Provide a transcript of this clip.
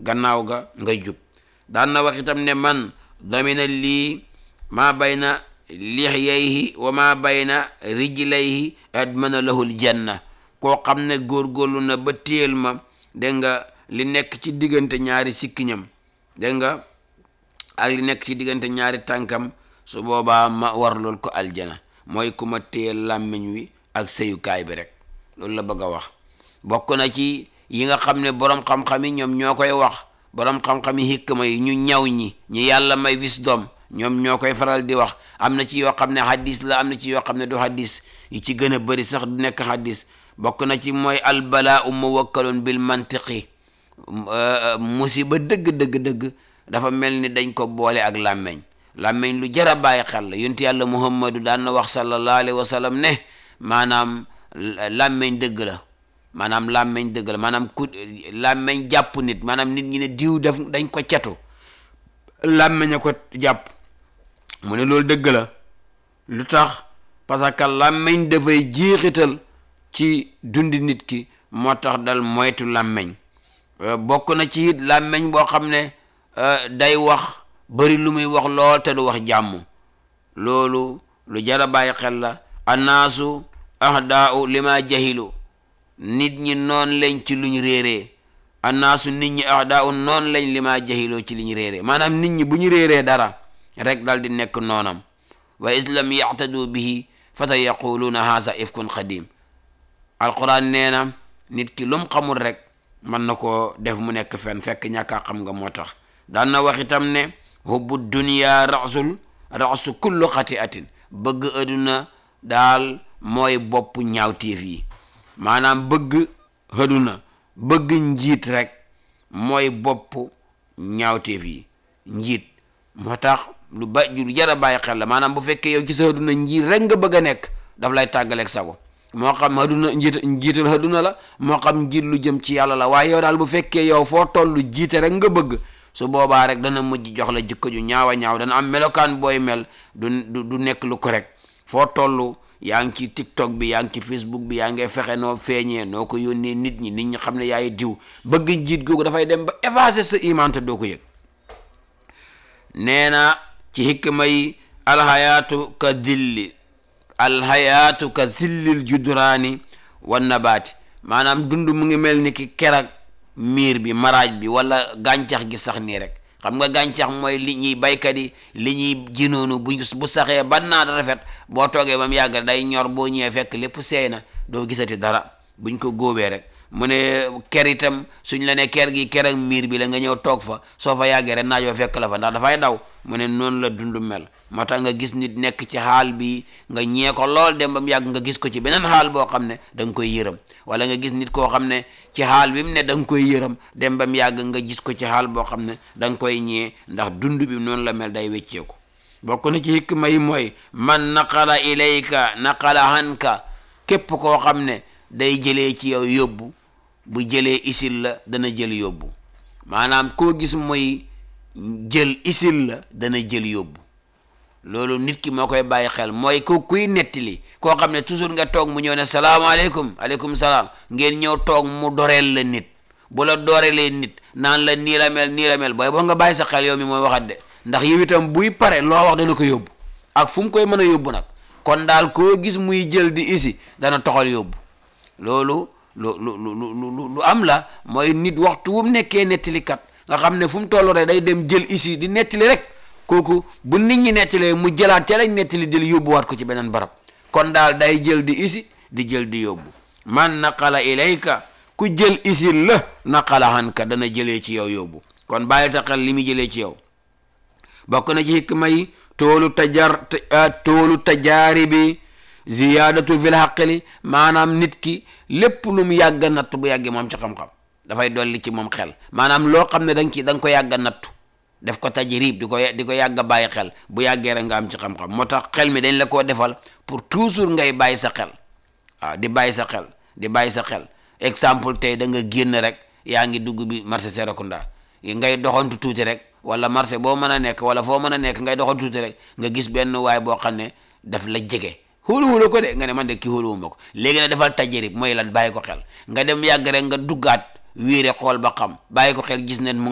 gannaaw ga nga jub daan na wax itam ne man damina lii maa bayna lixyayhi wa maa bayna rijlayhi admana lahul janna koo xam ne góorgóorlu na ba téel ma dégg nga li nekk ci diggante ñaari sikkiñam dégg nga ak li nekk ci diggante ñaari tànkam su boobaa ma war lool ko aljana mooy ku ma téyel làmmiñ wi ak sëyukaay bi rek loolu la bëgg a wax bokk na ci yi nga xam ne boroom xam-xam yi ñoom ñoo koy wax boroom xam-xam yi hikma yi ñu ñaw ñi ñi yàlla may wisdom ñoom ñoo koy faral di wax am na ci yoo xam ne hadis la am na ci yoo xam ne du hadis yi ci gën a bëri sax du nekk hadis bokk na ci mooy albalaa u muwakkalun bil mantiqi musiba dëgg dëgg dëgg dafa mel ni dañ ko boole ak làmmeñ làmmeñ lu jar a bàyyi xel la yonent yàlla muhammadu daan na wax sallallahu alayhi wa sallam ne maanaam làmmeñ dëgg la maanaam làmmeñ dëgg la maanaam ku làmmeñ jàpp nit maanaam nit ñi ne diw def dañ ko catu làmmeñ a ko jàpp mu ne loolu dëgg la lu tax parce que làmmeñ dafay jeexital ci dundi nit ki moo tax dal moytu làmmeñ bokk na ci it làmmeñ boo xam ne day wax bari lu muy wax lool te du wax jàmm loolu lu jara bàyyi xel la annaasu ahdaau lima jahilu nit ñi noon lañ ci luñ réeree annaasu nit ñi ahdaau noon lañ lima jahiloo ci liñ réeree maanaam nit ñi bu ñu réeree dara rek dal di nekk noonam wa islam yaxtadu bihi fa sa yaquluuna haasa ifkun xadim alquran nee na nit ki lum xamul rek mën na koo def mu nekk fen fekk ñàkkaa xam nga moo tax daan na wax itam ne hubbu dunya rasul rasu kullu xati atin bëgg aduna daal mooy bopp ñaawteef yi maanaam bëgg aduna bëgg njiit rek mooy bopp ñaawteef yi njiit moo tax lu ba lu jar a bàyyi xel la maanaam bu fekkee yow ci sa aduna njiit rek nga bëgg a nekk daf lay tàggaleeg sago moo xam aduna njiit njiital aduna la moo xam njiit lu jëm ci yàlla la waaye yow daal bu fekkee yow foo toll jiite rek nga bëgg su boobaa rek dana mujj jox la jikko ju ñaawa ñaaw dana am melokaan booy mel du du nekk lu correct foo toll yaa ngi ci tiktok bi yaa ngi ci facebook bi yaa ngi fexe noo feeñee noo ko yónnee nit ñi nit ñi xam ne yaay diw bëgg njiit googu dafay dem ba effacer sa iman te doo ko yëg nee na ci hikma yi alhayaatu ka dilli alhayaatu ka zillil judraani wa nabaati maanaam dund mu ngi mel ni ki kerak miir bi maraaj bi wala gàncax gi sax nii rek xam nga gàncax mooy li ñuy baykat yi li ñuy jinoonu bu bu saxee ba naat rafet boo toogee ba mu yàgg day ñor boo ñëwee fekk lépp seey na doo gisati dara buñ ko góobee rek mu ne ker itam suñ la ne ker gi ker ak miir bi la nga ñëw toog fa soo fa yàggee rek naaj wa fekk la fa ndax dafay daw mu ne noonu la dund mel moo tax nga gis nit nekk ci xaal bi nga ñee ko lool dem ba mu yàgg nga gis ko ci beneen xaal boo xam ne da nga koy yërëm wala nga gis nit koo xam ne ci xaal bi mu ne da nga koy yërëm dem ba mu yàgg nga gis ko ci xaal boo xam ne da nga koy ñee ndax dund bi noonu la mel day wecceeku bokk na ci hikma yi mooy man naqala ilayka naqala hanka képp koo xam ne day jëlee ci yow yóbbu bu jëlee isil la dana jël yóbbu maanaam koo gis mooy jël isil la dana jël yóbbu loolu nit ki moo koy bàyyi xel mooy ko kuy nettali koo xam ne toujours nga toog mu ñëw ne salaamaaleykum aleykum salaam ngeen ñëw toog mu doreel la nit bu la doorelee nit naan la nii la mel nii la mel booy boo nga bàyyi sa xel yow mi mooy waxat de ndax yow itam buy pare loo wax dana ko yóbbu ak fu mu koy mën a yóbbu nag kon daal koo gis muy jël di isi dana toxal yóbbu loolu lu lu lu lu lu am la mooy nit waxtu wu mu nekkee nettalikat nga xam ne fu mu toll rek day dem jël isi di nettali rek kooku bu nit ñi nettalee mu jëlaat ca lañ nettali jël yóbbuwaat ko ci beneen barab kon daal day jël di isi di jël di yóbbu man naqala ilayka ku jël isi la naqala hanka dana jëlee ci yow yóbbu kon bàyyi sa xel li muy jëlee ci yow bokk na ci hikma yi toolu tajar toolu tajaari bi ziyaadatu fil xaqli maanaam nit ki lépp lu mu yàgg a nattu bu yàggee moom ci xam-xam dafay dolli ci moom xel maanaam loo xam ne da nga ci da nga ko yàgg a nattu def ko tajrib di ko di ko yàgg a bàyyi xel bu yàggee rek nga am ci xam-xam moo tax xel mi dañ la koo defal pour toujours ngay bàyyi sa xel waaw di bàyyi sa xel di bàyyi sa xel exemple tey da nga génn rek yaa ngi dugg bi marché Serekunda ngay doxantu tuuti rek wala marché boo mën a nekk wala foo mën a nekk ngay doxantu tuuti rek nga gis benn waay boo xam ne daf la jege xóolu xóolu ko de nga ne man de kii xóoluwu ma ko léegi nag defal tajrib mooy lan bàyyi ko xel nga dem yàgg rek nga duggaat wiire xool ba xam bàyyi ko xel gis ne mu